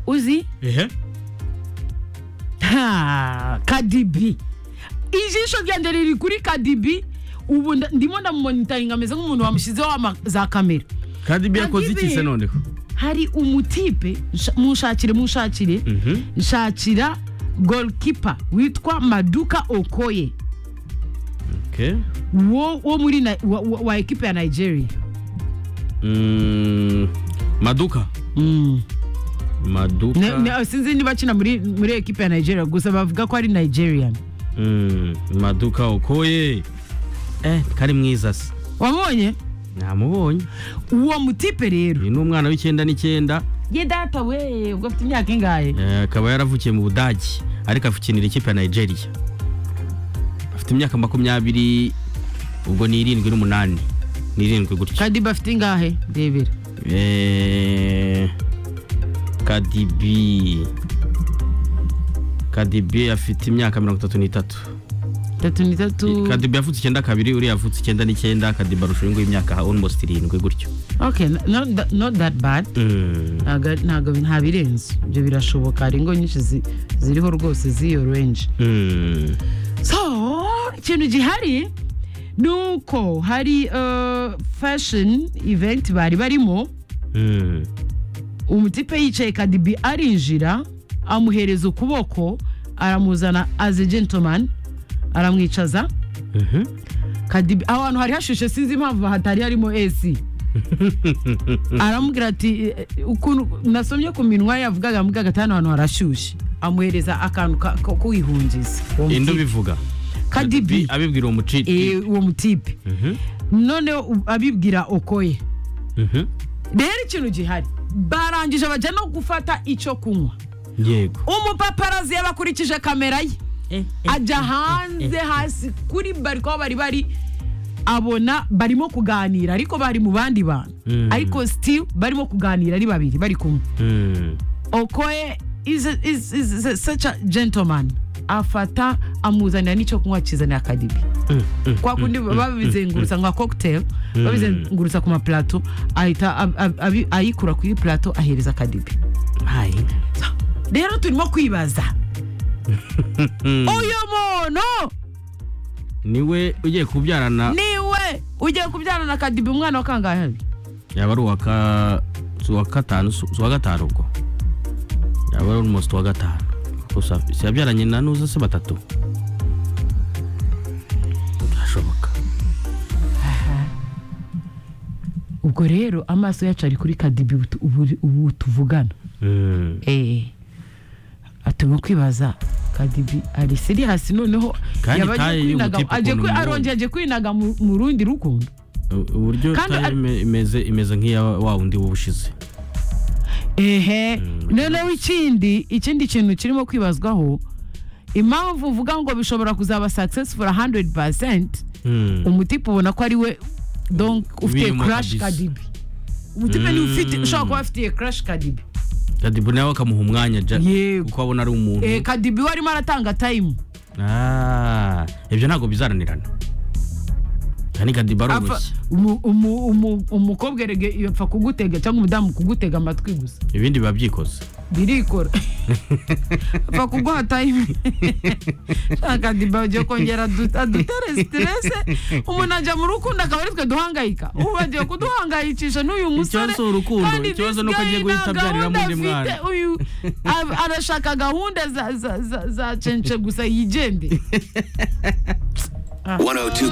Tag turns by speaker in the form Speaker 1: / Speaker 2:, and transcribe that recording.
Speaker 1: uzi
Speaker 2: ehe
Speaker 1: Ha, kadibi ijisho ryanjye riri kuri kadibi ubu nda- ndimo ndamumonitaringa ameze nk'umuntu wamushyizeho ama- za kamera
Speaker 2: kandi ibyo yakoze iki se
Speaker 1: Kadibi.
Speaker 2: noneho
Speaker 1: hari umutipe nsha- munshakire munshakire
Speaker 2: Mhm.
Speaker 1: nshakira goalkeeper witwa maduka okoye
Speaker 2: Okay.
Speaker 1: wo, wo muri na, wa, wa, wa ekipe ya nigeria
Speaker 2: Mm, maduka
Speaker 1: mm.
Speaker 2: maduka
Speaker 1: ne, ne, sinzi niba akina muri, muri ekipe ya nigeria gusa bavuga ko ari nigerian
Speaker 2: Mm, maduka okoye eh kari mwiza se
Speaker 1: wamubonye
Speaker 2: namubonye
Speaker 1: uwo mutipe rero
Speaker 2: uyu ni umwana w'icyenda n'icyenda
Speaker 1: ye data we ubwo afite imyaka ingahe
Speaker 2: eh, akaba yaravukiye mu budagi ariko afukinira ikipe ya nigeria afite imyaka makumyabiri ubwo ni irindwi n'umunani ni irindwi gutyo
Speaker 1: kadiba afite ingahe rebera
Speaker 2: Eh, kadibi kadibi afite imyaka mirongo itatu n'itatu
Speaker 1: tatu ni tatu
Speaker 2: kadibi yavutse icyenda kabiri uriya yavutse icyenda n'icyenda kadibi arusha uyu nguyu imyaka almost irindwi gutyo
Speaker 1: okay no- no- not that bad
Speaker 2: Mm.
Speaker 1: ntago ari- ntago nta birenze ibyo birashoboka hari ingo nyinshi zi- ziriho rwose z'iyo renje
Speaker 2: Mm.
Speaker 1: so ikintu gihari ni uko hari uh, fashion event bari barimo
Speaker 2: Mm.
Speaker 1: umutipe yicaye kadibi arinjira amuhereza ukuboko aramuzana as a gentleman aramwicaza
Speaker 2: Mhm.
Speaker 1: kadibi aho hantu hari hashushe sinzi impamvu hatari harimo esi aramubwira ati "Eh, eh, ukuntu nasomye ku minwa yavugaga amugaga ati hano hantu harashyushye amuhereza akantu ka- ko kwihungiza uwo
Speaker 2: indi
Speaker 1: mutipe.
Speaker 2: ubivuga
Speaker 1: kadibi
Speaker 2: abibwira uwo muciti
Speaker 1: eh, uwo mutipe
Speaker 2: Mhm.
Speaker 1: noneho u- abibwira okoye
Speaker 2: Mhm.
Speaker 1: rero ikintu gihari barangije bajya no gufata icyo kunywa
Speaker 2: yego
Speaker 1: umupaparazi yabakurikije kamera ye ajya hanze hasi kuri bariko aho bari bari abona barimo kuganira ariko bari mu bandi bantu
Speaker 2: Mm.
Speaker 1: ariko still barimo kuganira ari babiri bari kumwe
Speaker 2: Mm.
Speaker 1: okoye is, is, is, is such a gentleman afata amuzanira n'icyo kunywa akizanira kadibi kwa kundi babizengurutsa nka cocktail babizengurutsa ku mapulato ahita ab- ab- abi- ayikura kuri plato ahereza kadibi
Speaker 2: Hai.
Speaker 1: rero turimo kwibaza uyu muntu
Speaker 2: niwe ugiye kubyarana
Speaker 1: niwe ugiye kubyarana na kadibi umwana wa kangahe
Speaker 2: yaba ari uwa ka- si uwa gatanu si uwa gatanu ubwo yaba ari almost uwa gatanu gusa si yabyaranye na nuza se batatu birashoboka
Speaker 1: ubwo rero amaso yacu ari kuri kadibi ubu tu- ubu- ubu tuvugana
Speaker 2: Mm.
Speaker 1: eee atuma kwibaza kadibi ari seriyasi noneho
Speaker 2: Kandi
Speaker 1: yaba agiye
Speaker 2: taye y'uyu
Speaker 1: kwinaga-
Speaker 2: mutipe
Speaker 1: agiye
Speaker 2: ukuntu
Speaker 1: kwi-
Speaker 2: mubonye.
Speaker 1: arongeye agiye kwinaga mu mu rundi rukundo
Speaker 2: U- uburyo
Speaker 1: Kandi
Speaker 2: tayo
Speaker 1: ari-
Speaker 2: ime- imeze imeze nk'iya wa wundi w'ubushize
Speaker 1: ehe noneho ikindi ikindi kintu kirimo kwibazwaho impamvu uvuga ngo bishobora kuzaba successful 100%
Speaker 2: Mm.
Speaker 1: umutipe ubona ko ari we donc ufite
Speaker 2: Birimo
Speaker 1: crash
Speaker 2: kabisa.
Speaker 1: kadibi umutipe ni ufite
Speaker 2: Mm.
Speaker 1: ushobora kuba afitiye crash kadibi
Speaker 2: kadibu nawe akamuha umwanya ja
Speaker 1: Yego.
Speaker 2: kuko abona ari umuntu
Speaker 1: eh, kadibi we arimo aratanga time
Speaker 2: Ah, ibyo ntabwo bizaranirana kandi kadibu
Speaker 1: Apfa-
Speaker 2: aroroshye
Speaker 1: umu- umu- umu- umukobwa erege iyo apfa kugutega cyangwa umudamu kugutega amatwi gusa
Speaker 2: ibindi biba byikoze
Speaker 1: birikora apfa kuguha time Sha kadibi agiye kongera adu- adutere stress umuntu ajya mu rukundo akaba ari twe duhangayika ubu agiye kuduhangayikisha n'uyu musore
Speaker 2: Ikibazo si urukundo,
Speaker 1: kandi
Speaker 2: ikibazo
Speaker 1: this
Speaker 2: ni uko
Speaker 1: guy
Speaker 2: agiye guhita
Speaker 1: nta
Speaker 2: abyariramo
Speaker 1: gahunda
Speaker 2: undi mwana.
Speaker 1: afite, uyu a- arashaka gahunda za- za- za- za cence gusa yigende
Speaker 3: 102